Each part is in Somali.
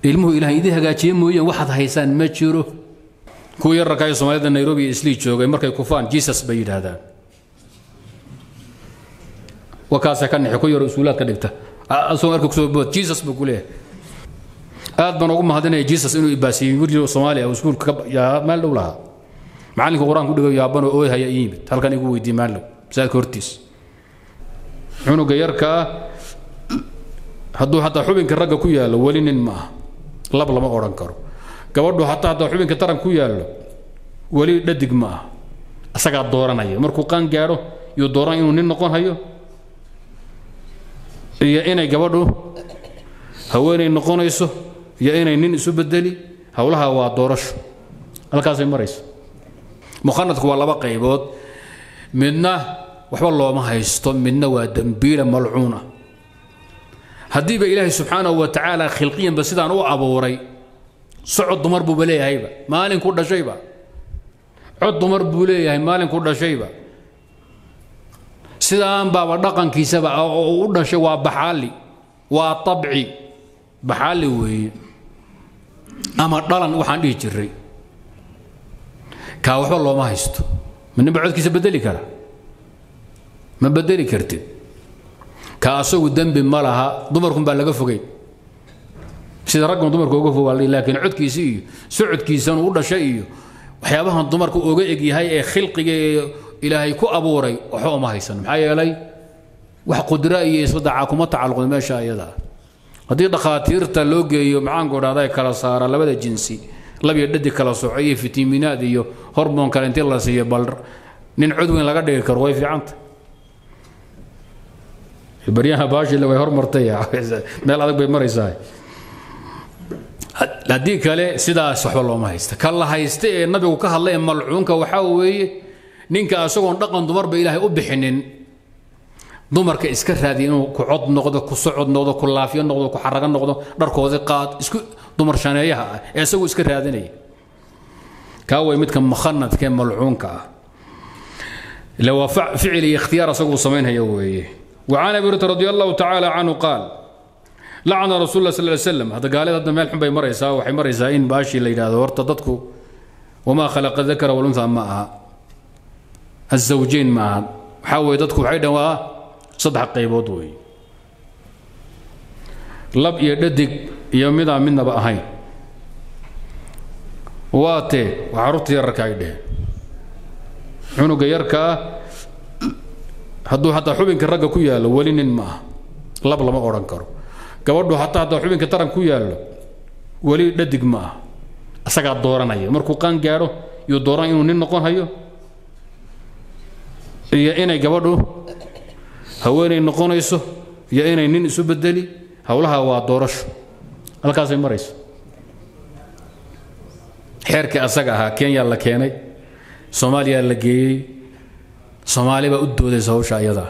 ilmuhu ilahay idin hagaajiye mooyeen waxaad haysaan ma jiro kuwa yararka ee soomaalida nairobi iyo islii joogay markay kufaan jesus bay yidhaahdaan wakaasa ka nexi ku yaro iskuulaad ka dhigta asagoo arka kusoo bood jesus buu ku leeyahay aad baan ugu mahadinaya jesus inuu ibaasiyey wiil soomaaliya oo iskuulka yaa maal dhow lahaa macallinka qur-aan ku dhigayo yaabanoo ooy haya ii yimid halkan igu weydiiyey maal dhow masaajidka hortiis cunuga yarka ah hadduu xataa xubinka ragga ku yaallo weli nin ma aha lab lama odhan karo gabadhu hataa haddaa xubinka taran ku yaallo weli dhadig ma aha asagaa dooranaya markuu qaan gaadho yuu dooran inuu nin noqon hayo iyo inay gabadhu haweenay noqonayso iyo inay nin isu bedeli howlaha waa doorasho halkaasay marayso mukhanadku waa laba qaybood midna waxba looma haysto midna waa dembiila malcuuna haddiiba ilaahay subxaanahu wa tacaala khilqiyanba sidaan u abuuray socod dumar buuba leeyahayba maalinku dhashayba cod dumar buu leeyahay maalinku dhashayba sidaan baaba dhaqankiisaba oo u dhashay waa baxaali waa abci baxaali weeye ama dhalan waxaan dhihi jiray kaa waxba looma haysto ma ninba codkiisa bedeli kara ma bedeli kartid ka asagu dembi ma laha dumarkun baa laga fogay sida raggan dumarka uga fogaa laakiin codkiisa iyo socodkiisan u dhashay iyo waxyaabahan dumarka uga egyahay ee khilqiga ee ilaahay ku abuuray waxba uma haysan maxaa yeelay wax qudra iyo isbadaca kuma tacalluqda meesha ayada haddii dhakhaatiirta loo geeyo maxaanku dhahda kala saara labada jinsi labiyo dhadig kala soco iyo fitamiinaad iyo hormoon kale intii la siiyo bal nin cod weyn laga dhigi karo way fiicanta baryaha baashile way hormartay meel adag bay maraysaa haddii kale sidaas waxba looma haysta ka la haysta ee nabigu ka hadlay ee malcuunka waxaa weeye ninka asagoon dhaqan dumarba ilaahay u bixinin dumarka iska raadiya inuu ku cod noqdo ku socod noqdo ku laafiyo noqdo ku xarago noqdo dharkoodi qaad isku dumar shaneeyaha ah ee isagu iska raadinaya kaa way midka mukhanadka ee malcuunka ah ila waa ficil iyo ikhtiyaar asagu samaynhaya weeye وعن ابي هريره رضي الله تعالى عنه قال لعن رسول الله صلى الله عليه وسلم هذا قال هذا مال حنبي مريسا وحي مريسا ان باشي لا يراهdo horta dadku وما خلق الذكر والانثى معها الزوجين معها waxa way dadku waxay dhawaa saddex qaybood wey lab iyo dhadig iyo midaa midnaba ahayn waatee waa carruurta yararka ay dheheen cunuga yarka ah hadduu hataa xubinka ragga ku yaallo weli nin ma aha lab lama odhan karo gabadhu hataa haddaa xubinka taran ku yaallo weli dhadig ma aha asagaa dooranaya markuu qaan gaadho yuu dooran inuu nin noqon hayo iyo inay gabadhu haweenay noqonayso iyo inay nin isu bedeli howlaha waa doorasho halkaasay marayso xeerkii asaga ahaa kenya la keenay soomaaliya la geeyey soomaali baa u doodaysa hawsha ayadaa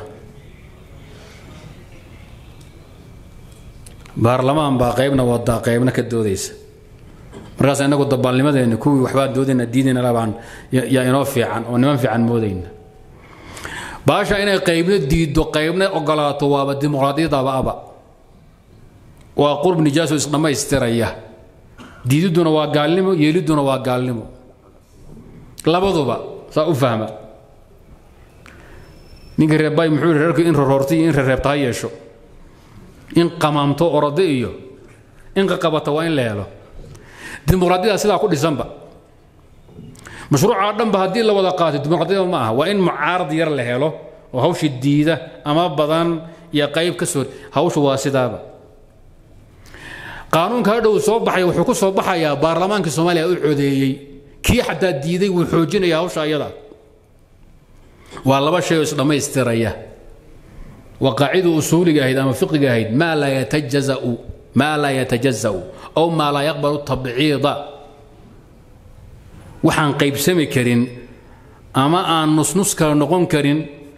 baarlamaan baa qaybna wadaa qaybna ka doodaysa markaas inagu dabaalnimadeenna kuwii waxbaa doodayna diidayna labaan yaa inoo fiican oo niman fiican moodayna baasha inay qaybna diiddo qaybna ogolaato waaba dimuqraadiyadaba aba waa qurb nijaaso isdhammaystiraya diididduna waa gaalnimo yeelidduna waa gaalnimo labaduba saa u fahma ninka reebbay muxuu yidhi reerku in roroorta iyo in rereebta ha yeesho in qamaamto orode iyo in qaqabata waa in la helo dimuqraadiyada sidaa ku dhisanba mashruuca dhanba haddii la wada qaato dimuqraadiyada ma aha waa in mucaarad yar la helo oo hawsha diida ama badan iyo qayb ka soo hawsha waa sidaaba qaanuunka hadhow soo baxaya wuxuu ku soo baxayaa baarlamaankii soomaaliya u codeeyey kii xataa diiday wuu xoojinaya hawsha ayada waa laba shay oo isdhammaystiraya waa qaacida usuuliga ahayd ama fiqiga ahayd maa laa yatajazau maa laa yatajazau aw maa laa yaqbalu tabciida waxaan qaybsami karin ama aan nusnus kala noqon karin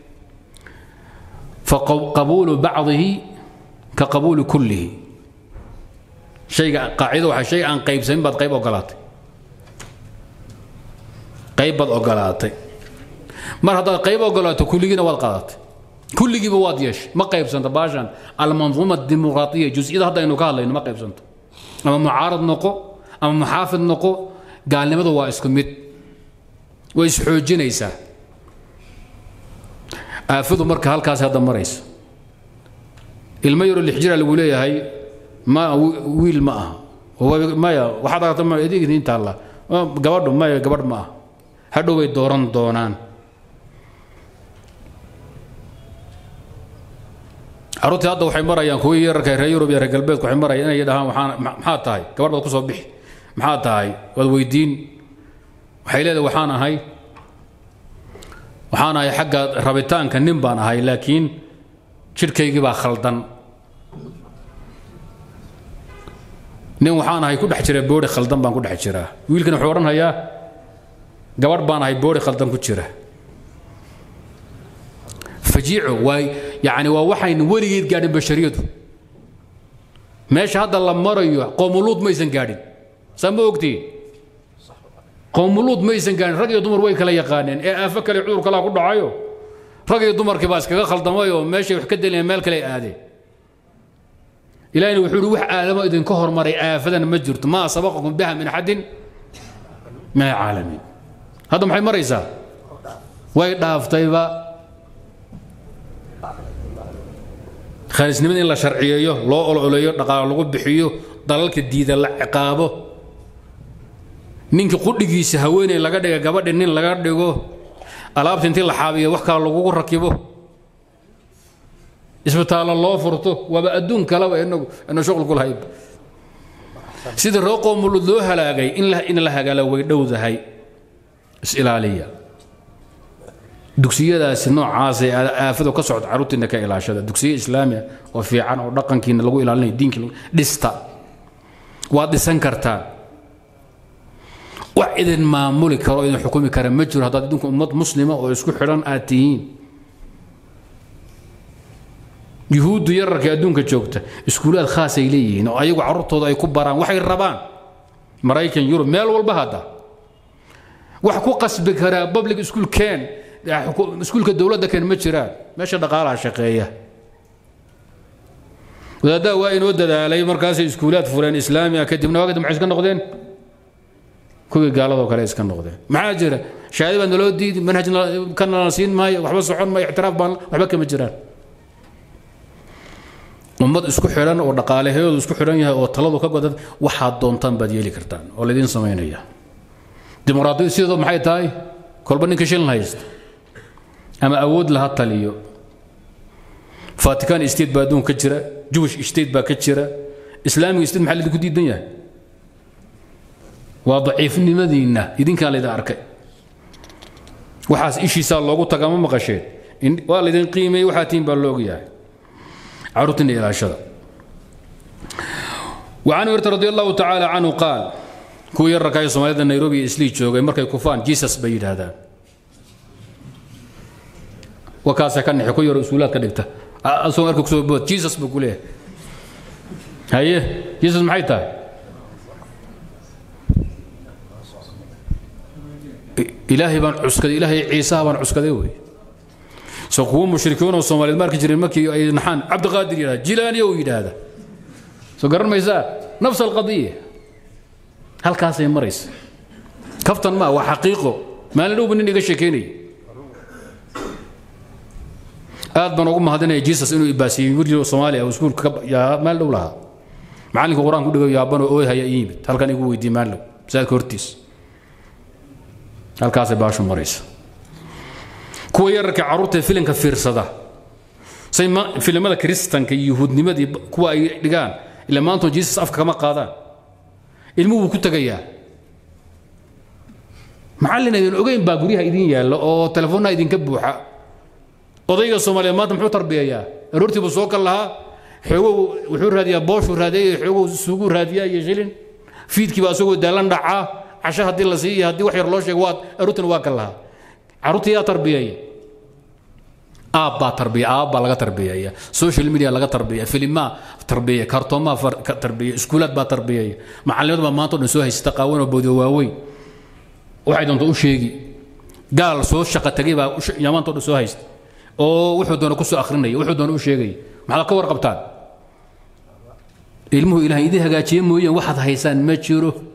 faqabuulu bacdihi ka qabuuli kullihi shayga qaacida waxa shay aan qaybsamin baad qayb ogolaatay qayb baad ogolaatay mar haddaad qayb ogolaato kulligiina waad qaadatay kulligiiba waad yeeshay ma qaybsanta baashan almanduuma dimuqraadiya jus-iyada haddaynu ka hadlayno ma qaybsanto ama mucaarad noqo ama muxaafid noqo gaalnimadu waa isku mid way isxoojinaysaa aafadu marka halkaas hadda maraysa ilmo yaroo lixjira lagu leeyahay ma wiil ma aha maya waxaad aragta ma idin idin taalla gabadhu maya gabadh ma aha hadhow bay dooran doonaan carruurtii hadda waxay marayaan kuwii yararka reer yurub iyo reer galbeedku waxay marayaan inay dhahaan waxaan maxaa tahay gabadh baad ku soo bixi maxaa tahay waad weydiin waxay leedahay waxaan ahay waxaan ahay xagga rabitaanka nin baan ahay laakiin jidhkaygii baa khaldan nin waxaan ahay ku dhex jira boori khaldan baan ku dhex jiraa wiilkan wuxuu odhanhayaa gabadh baan ahay boori khaldan ku jira fajiico waa yani waa waxayn weligeed gaadhin bashariyadu meesha hadda la marayo qoomuluud maysan gaadhin saa ma ogtiin qoomuluud maysan gaadhin rag iyo dumar way kala yaqaaneen ee aafo kale cudur kalaa ku dhacayo rag iyo dumarkii baa iskaga khaldamay oo meeshay wax ka delayeen meel kale aadeen ilahina wuxuu uhi wax aadamo idinka hormaray aafadan ma jirto maa sabaqakum biha min axadin min alcaalamiin hadda maxay maraysaa way dhaaftayba khaanisnimada in la sharciyeeyo loo ololeeyo dhaqaalo lagu bixiyo dalalka diida la ciqaabo ninkii qudhigiisa haweeney laga dhiga gabadhi nin laga dhigo alaabta intii la xaabiyo wax kale lagugu rakibo isbitaallo loo furto waaba adduun kaleba inagu ina shuqul ku lahayd sidii roo qoomulud loo halaagay in la hagaalo way dhowdahay is-ilaaliya dugsiyadaasi noocaasee aafadu ka socda carruurtiina ka ilaashada dugsiye islaamiya oo fiican oo dhaqankiina lagu ilaalinayo diinkii dhista waad dhisan kartaan wax idin maamuli karo o idin xukumi kara ma jiro haddaad idinku ummad muslima oo isku xidhan aad tihiin yuhuuddu yararka adduunka joogta iskuulaad khaasay leeyihiin oo ayagu carruurtooda ay ku baraan waxay rabaan maraykan yurub meel walba hadda wax ku qasbi karaa public school keen iskuulka dowladda keen ma jiraan meesha dhaqaalaha shaqeeya wadaaddaa waa inoo dadaalay markaasay iskuulaad fureen islaamiga kadibna waa kadib maxay iska noqdeen kuwii gaaladoo kale iska noqdeen maxaa jira shahaadi baa naloo diidi manhaj ka nala siin maayo waxba socon maayo ictiraaf baan waxba kama jiraan ummad isku xidhan oo dhaqaalaheedu isku xidhan yahay oo taladu ka godan waxaad doontaan baad yeeli kartaan oo laydin samaynaya dimuqraadiyadu sideedu maxay tahay kolba ninka shilin haysta ama awood laha taliyo vatican state baa adduunka ka jira jewish state baa ka jira islaamiga state maxaa laydinku diidan yahay waa daciifnimadiinna idinkaa laydin arkay waxaas ishiisaa loogu tagaa ma maqasheen waa laydin qiimeeyey waxaa tihin baa looga yahay caruurtina ilaashada وعن هريرة رضي الله تعالى عنه قال كو يرى كاي سوماليدا نيروبي اسلي جوغاي markay kufaan Jesus bay yiraahdaan wakaasa kan xiko yar usuulaad ka dhigta asoo markuu soo bood Jesus buu kuleeyahay haye Jesus maxay tahay ilaahay baan cuskaday ilaahay ciisa baan cuskaday wey soo kuwa mushrikiin oo Soomaaliyeed markii jireen markii ay naxaan Cabdiqaadir yiraahdo Jilaani oo yiraahdo soo garan maysaa nafs alqadiya halkaasay maraysa kaftan ma waa xaqiiqo maalin dhowba nin iga sheekeynaya aad baan ugu mahadinaya jesus inuu ibaasiyey wiil soomaaliya iskuulka maalin dhow lahaa macalinka qur-aan ku dhigo yaabanoo ooy haya ii yimid halkan igu weydiiyey maalin dhow masaajidka hortiis halkaasay baashu maraysa kuwa yararka carruurta filimka fiirsada say filimada kiristanka iyo yuhuudnimadii kuwa ay dhigaan ila maanta jesus afka kama qaadaan ilmuhu wuu ku tegayaa macallin idin ogeyn baa guryaha idin yaalla oo telefoonnaha idinka buuxa odayga soomaaliyeed maanta muxuu tarbiyayaa aroortii buu soo kal lahaa xoogow wuxuu raadiyaa booshuu raadiyay xoogow suuguu raadiyaa iyo shilin fiidkiiba asagoo daalan dhacaa casho haddii la siiyo haddii wax yar loo sheego waa aroortina waa kal lahaa carruurtii yaa tarbiyaya aab baa tarbiya aab baa laga tarbiyeeya social media laga tarbiya filimaa tarbiya kartoomaa tarbiya iskuulaad baa tarbiyaya macallimadu baa maanta o dhan soo haysata qaawan oo boodiyo waaweyn waxay doonto u sheegi gaal soo shaqa tegay baa maanta o dhan soo haysta oo wuxuu doona ku soo akhrinaya wuxuu doona u sheegaya maxaad ka warqabtaan ilmuhu ilahay idin hagaajiye mooyeen waxaad haysaan ma jiro